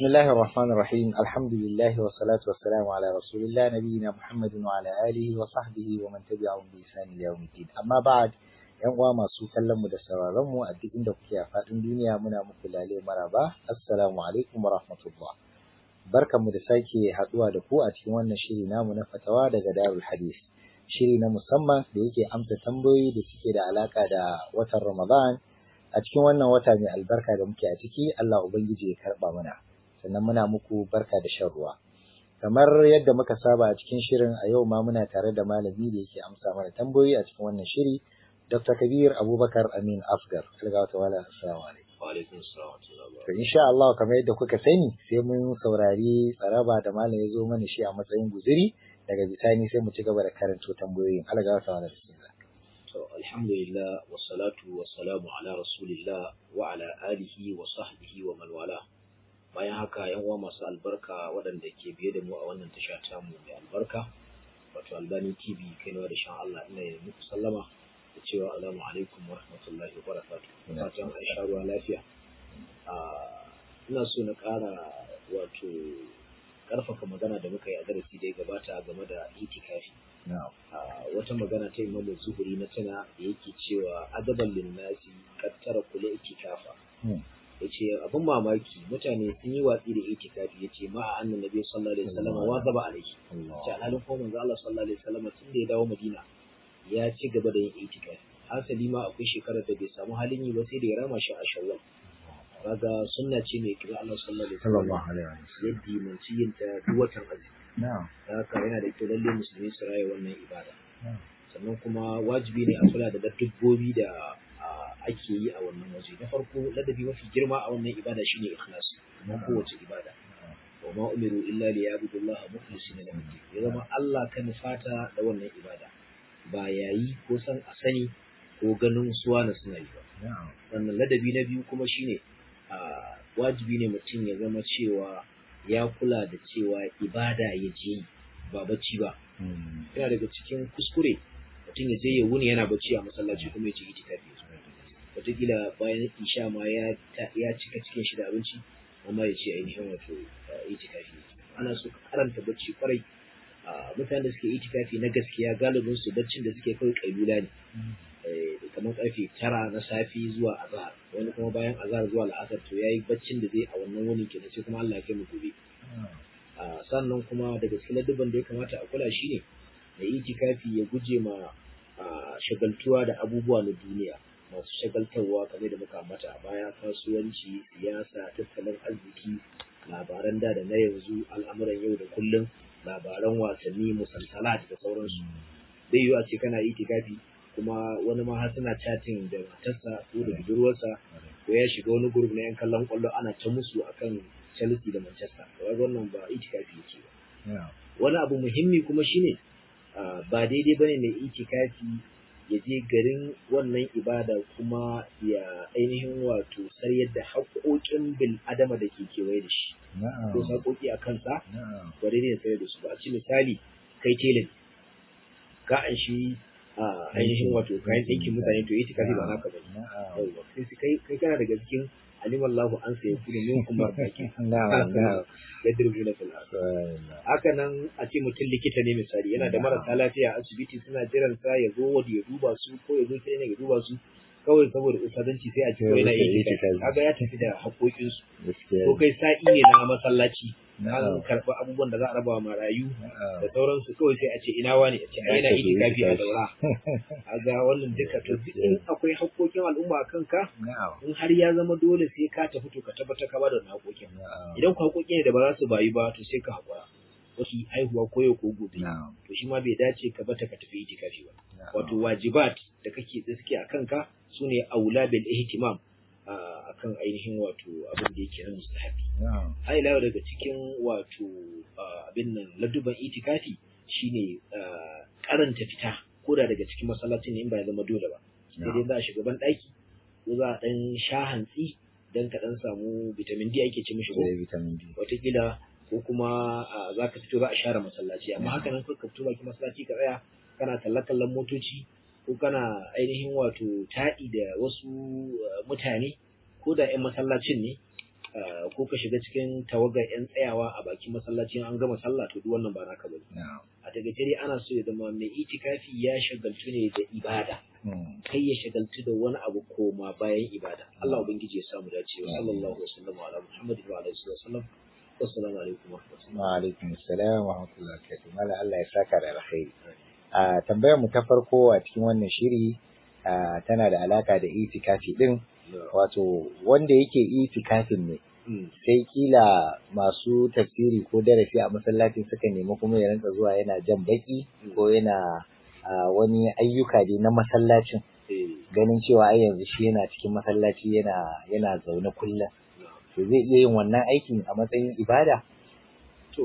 بسم الله الرحمن الرحيم الحمد لله والصلاة والسلام على رسول الله نبينا محمد وعلى آله وصحبه ومن تبعهم بإحسان إلى يوم الدين أما بعد ‘yan uwa masu kallon mu da sauraron mu a duk inda kuke a faɗin duniya muna muku lale maraba assalamu alaikum wa rahmatullah barkanmu da sake haɗuwa da ku a cikin wannan shiri namu na fatawa daga darul hadis shiri na musamman da yake amsa tambayoyi da suke da alaka da watan ramadan a cikin wannan wata mai albarka da muke a ciki Allah ubangiji ya karɓa mana sannan muna muku barka da shan ruwa kamar yadda muka saba a cikin shirin a yau ma muna tare da malami da yake amsa mana tambayoyi a cikin wannan shiri Dr. Kabir Abubakar Amin Afgar. Algawa ta wala assalamu alaikum. Wa alaikum assalam wa To insha Allah kamar yadda kuka sani sai mun saurari tsaraba da malam ya zo mana shi a matsayin guzuri daga bisani sai mu ci gaba da karanto tambayoyin. Algawa ta wala bismillah. To alhamdulillah wa salatu wa salamu ala rasulillah wa ala alihi wa sahbihi wa man wala. Bayan haka yan uwa masu albarka waɗanda ke biye da mu a wannan tasha ta mu mai albarka wato Albani TV kaiwa da shan Allah ina yi muku sallama da cewa alamu alaikum wa rahmatullahi wa barakatuh fatan an sha ruwa lafiya ina so na ƙara wato ƙarfafa magana da muka yi a darasi da ya gabata game da itikafi wata magana ta imamu zuhuri na tana da yake cewa adaban linnasi kattara kula itikafa ya ce abin mamaki mutane sun yi watsi da itikafi ya ce ma'a annan nabi sallallahu alaihi wasallam wa zaba alaihi ta halin ko manzo Allah sallallahu alaihi wasallam tun da ya dawo Madina ya ci gaba da yin itikafi hasali ma akwai shekarar da bai samu halin yi ba sai da ya rama shi a shawwal kaga sunna ce mai kira Allah sallallahu alaihi wasallam yadda dimanci yin ta duk watan azumi haka yana da kyau lalle musulmi su raya wannan ibada sannan kuma wajibi ne a kula da dabbobi da ake yi a wannan waje na farko ladabi mafi girma a wannan ibada shine ikhlasi kuma kowace ibada wa ma umiru illa liyabudullaha mukhlisina lahu ya zama Allah kan fata da wannan ibada ba yayi ko san a sani ko ganin suwa na suna yi ba. Wannan ladabi na biyu kuma shine wajibi ne mutum ya zama cewa ya kula da cewa ibada ya je ba bacci ba. Yana daga cikin kuskure mutum ya je ya wuni yana bacci a masallaci kuma ya ce itikafi ya Wataƙila bayan isha ma ya cika cikin shi da abinci amma ya ce ainihin wato itikafi. Ana so ka karanta bacci kwarai mutane da suke itikafi na gaskiya galibin su baccin da suke kawai kailula ne kamar karfe tara na safi zuwa azhar wani kuma bayan azhar zuwa la'asar to yayi baccin da zai a wannan wuni kenan sai kuma Allah ya kai mu gobe sannan kuma daga cikin ladabban da ya kamata a kula shine da itikafi ya guje ma shagaltuwa da abubuwa na duniya masu shagaltarwa kamar da muka ambata a baya kasuwanci siyasa tattalin arziki labaran da da na yanzu al'amuran yau da kullum labaran wasanni musalsalat da sauransu zai yiwu a ce kana itikafi kuma wani ma har suna chatting da matarsa ko da budurwarsa ko ya shiga wani group na yan kallon kwallo ana ta musu akan Chelsea da Manchester kaga wannan ba itikafi yake ba wani abu muhimmi kuma shine ba daidai bane mai itikafi ya je garin wannan ibada kuma ya ainihin wato saryar da haƙoƙin bil adama da ke kewaye da shi ko saƙoƙi a kansa ba daidai ya sayar da su ba a ci misali kai telin ka an shi ainihin wato kayan ɗinkin mutane to ita kafi ba naka ba ne kai kai kana daga cikin aliman lahu an sai kudu min kuma baki ya dirbi na fil haka nan a ce mutum likita ne misali yana da marasa lafiya a asibiti suna jiran sa ya zo wadi ya duba su ko ya zo sai ne ya duba su kawai saboda usadanci sai a ce kawai na iya kaga ya tafi da haƙoƙinsu ko kai sa'i ne na masallaci an karɓi abubuwan da za a raba marayu da sauransu kawai sai a ce ina wani a ce ai na yi kafi a daura a ga wannan duka to in akwai haƙoƙin al'umma a kanka in har ya zama dole sai ka tafi to ka tabbatar ka bada wannan haƙoƙin idan ku haƙoƙi ne da ba za su bayu ba to sai ka haƙura wasu haihuwa ko yau ko gobe to shi ma bai dace ka bata ka tafi itikafi ba wato wajibat da kake da suke a kanka sune aula bil ihtimam akan ainihin wato abin da yake na mustahabi har ila daga cikin wato abin nan laduban itikafi shine karanta fita ko da daga cikin masallacin in ba ya zama dole ba sai dai za a shiga ban daki ko za a dan sha hantsi dan ka dan samu vitamin D ake ce mishi ko vitamin D wataƙila ko kuma za ka fito za a share masallaci amma haka nan ka fito bakin masallaci ka tsaya kana kalle-kallen motoci ko kana ainihin wato taɗi da wasu mutane ko da 'yan masallacin ne ko ka shiga cikin tawagar yan tsayawa a bakin masallaci an gama sallah to duk wannan ba naka bane a takaice dai ana so ya zama mai itikafi ya shagaltu ne da ibada kai ya shagaltu da wani abu koma bayan ibada Allah ubangiji ya samu dacewa sallallahu alaihi wasallam ala muhammadin wa alaihi wasallam assalamu alaikum wa rahmatullahi wa alaikum assalam wa rahmatullahi wa barakatuh mala Allah ya saka da alkhairi a tambayar mu ta farko a cikin wannan shiri tana da alaka da itikafi din wato wanda yake itikafin ne sai kila masu tafsiri ko darasi a masallacin suka nemi kuma ya rinka zuwa yana jan baki ko yana wani ayyuka dai na masallacin ganin cewa ai yanzu shi yana cikin masallaci yana yana zaune kullum to zai iya yin wannan aikin a matsayin ibada to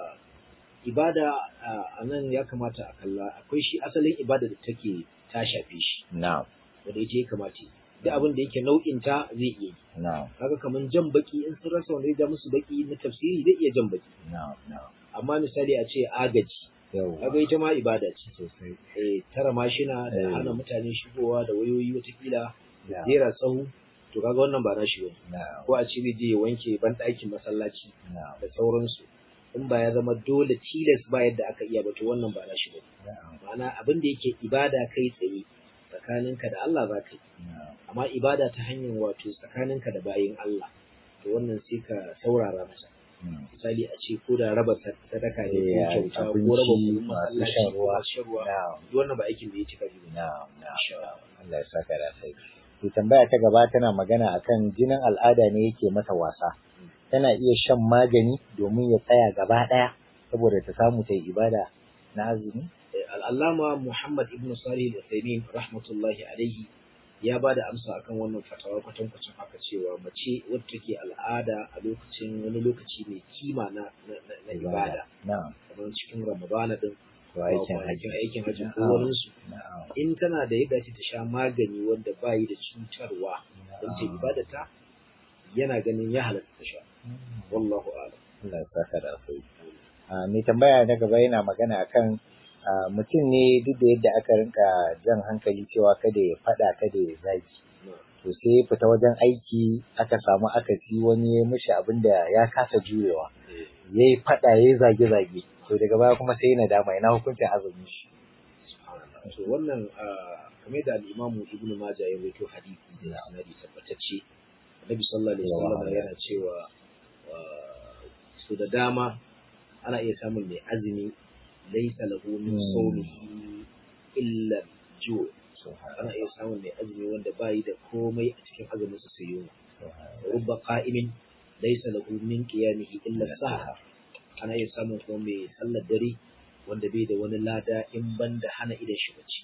ibada a nan ya kamata a kalla akwai shi asalin ibada da take ta shafe shi na'am wanda ita ya kamata duk abin da yake nau'in ta zai iya yi na'am kaga kaman jan baki in sun rasa wanda ya ja musu baki na tafsiri zai iya jan baki na'am na'am amma misali a ce agaji yau kaga ita ma ibada ce sosai eh tara mashina da Eh. hana mutane shigowa da wayoyi watakila da na'am jera tsahu to kaga wannan ba nashi bane na'am ko a ce zai je ya wanke ban ɗakin masallaci na'am da sauransu in ba ya zama dole tilas ba yadda aka iya ba to wannan ba nashi bane na'am ma'ana abin da yake ibada kai tsaye tsakaninka da Allah za ka yi na'am amma ibada ta hanyar wato tsakaninka da bayin Allah to wannan sai ka saurara masa na'am misali a ce ko da raba sadaka ne ko Eh, kyauta ko abinci, raba kuɗin masu masallaci shan ko ruwa. masu shan ruwa na'am duk wannan ba aikin da ya cika biyu na'am na'am Insha na'am. Allah ya saka da sai to tambaya ta gaba tana magana akan jinin al'ada ne yake mata wasa tana iya shan magani domin ya tsaya gaba daya saboda ta samu ta yi ibada na azumi al'allama Muhammad ibn Salih al-Uthaymeen rahmatullahi alaihi ya ba da amsa akan wannan fatawa kwatankwacin haka cewa mace wadda take al'ada a lokacin wani lokaci mai kima na, na, na, na ibada na'am kamar cikin Ramadana din to aikin kwanakin haji aikin hajji ko Na'am. wurinsu na'am in tana da yadda ta sha magani wanda bayi da cutarwa don ta ibada ta yana ganin ya halatta ta sha wallahu a'lam Allah ya saka da alkhairi a mai tambaya na gaba yana magana akan a, mutum ne duk da yadda aka rinka jan hankali cewa kada ya fada kada ya zagi to sai ya fita wajen aiki aka samu akasi wani ya mishi abin da ya kasa jurewa ya yi fada ya yi zage-zage to daga baya kuma sai yana dama ina hukuncin azumin shi Subhanallah. to wannan ah, kamar da al-Imam Ibn Majah ya rawaito hadisi da sanadi tabbatacce Annabi sallallahu alaihi wasallam Yawa. yana cewa ah, su da dama ana iya samun mai azumi laysa lahu min Hmm. sawmihi illa ju' ana iya samun mai azumi wanda bayi da komai a cikin azumin sa sai yunwa rubba qa'imin laysa lahu min qiyamihi illa sahar ana iya samun kuma mai sallar dare wanda bai da wani lada in banda hana idan shi bacci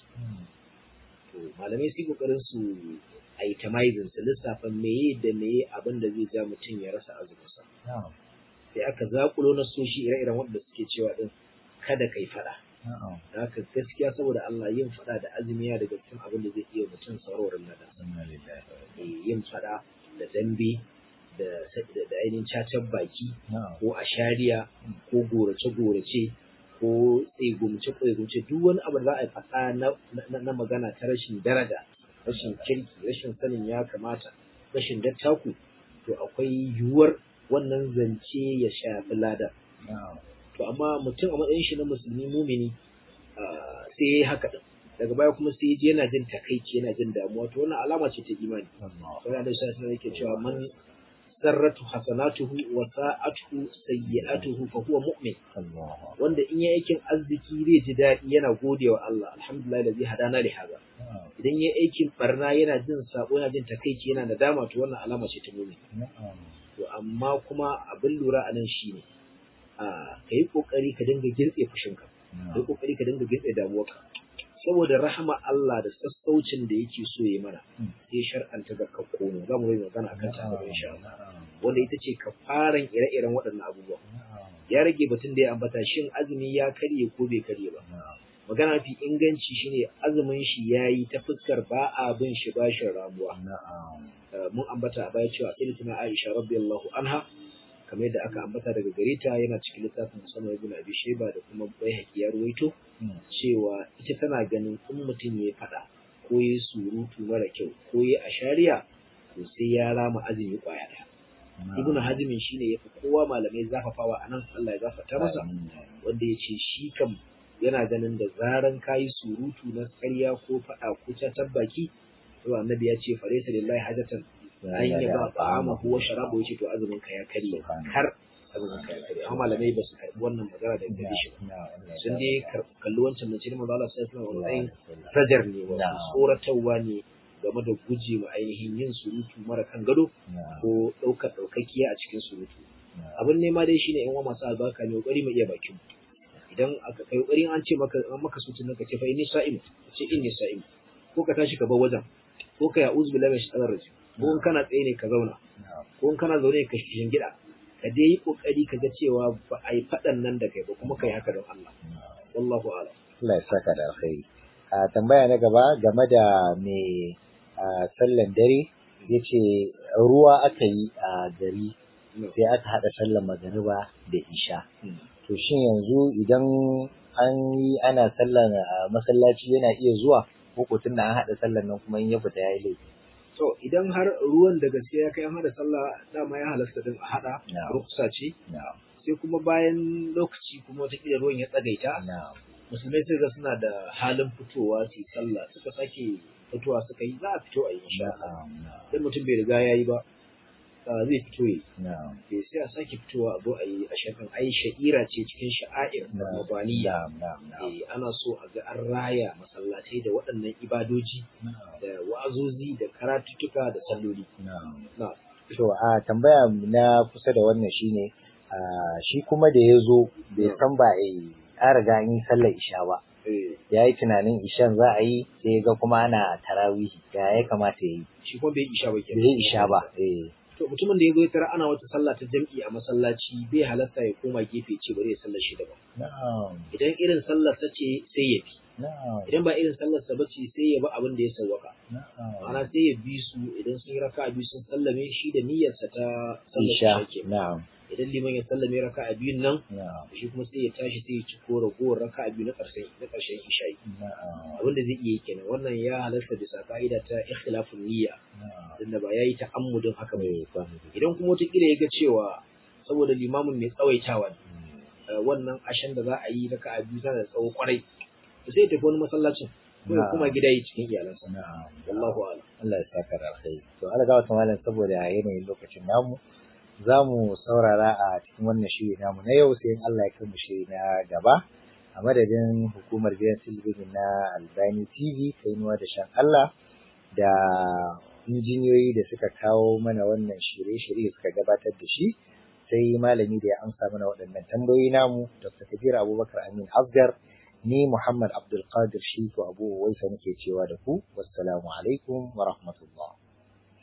to malamai sai kokarin su itemizing su lissafa meye da meye abin da zai ja mutum ya rasa azumin sa Na'am, sai aka zakulo na soshi ire-iren wanda suke cewa din kada kai fada na'am, da haka gaskiya saboda Allah yin fada da azumi ya daga cikin abin da zai iya mutum sauraron ladan inna lillahi wa inna Eh, yin fada da dambe da da da ainihin cacar baki na'am, ko a shariya ko gorace-gorace ko tsegumce-tsegumce duk wani abu da za a yi faɗa na, na, na magana ta rashin daraja rashin kirki rashin sanin ya kamata rashin dattaku to akwai yiwuwar wannan zance ya shafi lada na'am, to amma mutum a matsayin shi na musulmi mumini ah, sai ya yi haka ɗin daga baya kuma sai ya je yana jin takaici yana jin damuwa to wannan alama ce ta imani Allah, sai da shi yake cewa man sarratu hasanatuhu wa sa'atuhu sayyi'atuhu fa huwa mu'min Allah, wanda in ya aikin arziki zai ji daɗi yana gode wa Allah alhamdulillah da zai hadana li haza na'am, idan ya aikin barna yana jin sabo yana jin takaici yana da dama to wannan alama ce ta mu'min na'am, to amma kuma abin lura a nan shine a kai kokari ka dinga girtse fushinka kai na'am, kokari ka dinga girtse damuwarka saboda rahama Allah da sassaucin da yake so ya mana Mm. sai shar'anta ga kakkono za mu yi magana akan ta gaba insha Allah na'am, wanda ita ce kafaran ire-iren waɗannan abubuwa na'am, ya rage batun da ya ambata shin azumi ya karye ko bai karye ba na'am, magana fi inganci shine azumin shi yayi ta fuskar ba a bin shi bashin ramuwa na'am, Uh, mun ambata a baya cewa sayyidatuna Aisha radiyallahu anha kamar yadda aka ambata daga gare ta yana cikin littafin musamman ibn Abi Shayba da kuma Baihaqi ya ruwaito mm, cewa ita tana ganin in mutum ya faɗa ko ya surutu mara kyau ko ya ashariya to sai ya rama azumi kwaya ɗaya ibnu hazimin shine yafi kowa malamai zafafawa anan Allah ya gafarta masa wanda ya ce shi kam yana ganin da zaran kayi surutu na ƙarya ko faɗa ko catar baki to annabi ya ce falaysa lillahi hajatan an yi ba ta'amahu wa sharabu yace to azumin ka ya karye har azumin ka ya karye amma malamai ba su karɓi wannan magana da gare shi ba sun dai kalli wancan mace ne manzo Allah sallallahu alaihi wasallam rajar ne wa tsoratarwa ne game da guje ma ainihin yin surutu mara kan gado ko ɗaukar ɗaukakiya a cikin surutu abin nema dai shine yan uwa masu albarka ne kokari mu iya bakin idan aka kai kokari an ce maka an maka sutun ka ce fa inni sa'im ce inni sa'im ko ka tashi ka bar wajen ko ka ya'uz billahi min shaitanir rajim ko in kana tsaye ne ka zauna ko in kana zaune ka kishin gida ka dai yi kokari ka ga cewa ba a yi faɗan nan da kai ba kuma kai haka don Allah wallahu a'lam Allah ya saka da alkhairi a tambaya na gaba game da me sallan dare yace ruwa aka yi a gari sai aka hada sallan magariba da isha to shin yanzu idan an yi ana sallan masallaci yana iya zuwa ko tunda an hada sallan nan kuma in ya fita yayi laifi to idan har ruwan da gaske ya kai an hada sallah dama ya halasta din a hada ruksa ce sai kuma bayan lokaci kuma wataƙila ruwan ya tsagaita musulmai sai ga suna da halin fitowa su sallah suka sake fitowa suka yi za a fito a yi insha Allah dan mutum bai riga yayi ba zai fito yi bai sai a sake fitowa a zo a yi a shafin ai sha'ira ce cikin sha'air da mabaniya ana so a ga an raya masallatai da waɗannan ibadoji da wa'azozi da karatuttuka da salloli to a tambaya na kusa da wannan shine shi kuma da ya zo bai san ba a an riga an yi sallar isha ba ya yi tunanin ishan za a yi sai ga kuma ana tarawihi ya ya kamata ya yi shi kuma bai isha ba bai yi isha ba to mutumin da ya zo ya tara ana wata sallah ta jam'i a masallaci bai halatta ya koma gefe ce bari ya sallar shi daban idan irin sallar ta ce sai ya bi idan ba irin sallar sa bace sai ya bi abin da ya sawwaka ana sai ya bi su idan sun yi raka'a biyu sun sallame shi da niyyarsa ta sallar isha na'am idan liman ya sallame raka a biyun nan shi kuma sai ya tashi sai ya ci ko ragowar raka a biyu na ƙarshen na ƙarshen isha'i abinda zai iya kenan wannan ya halarta bisa ka'ida ta ikhtilafun niyya da ba yayi ta'ammudin haka ba idan kuma wata kila ya ga cewa saboda limamin mai tsawaitawa ne wannan ashen da za a yi raka a biyu tana da tsawo kwarai sai ya tafi wani masallacin ko kuma gida yi cikin iyalansa wallahu a'lam Allah ya saka da alkhairi to Allah ga wata malam saboda yanayin lokacin namu za mu saurara a cikin wannan shiri namu na yau sai in Allah ya kai mu shiri na gaba a madadin hukumar gidan talabijin na Albani TV kainuwa da shan Allah da injiniyoyi da suka kawo mana wannan shirye-shirye suka gabatar da shi sai malami da ya amsa mana waɗannan tambayoyi namu Dr. Kabir Abubakar Amin Asgar ni Muhammad Abdul Qadir Shitu Abu Waisa nake cewa da ku wassalamu alaikum wa rahmatullahi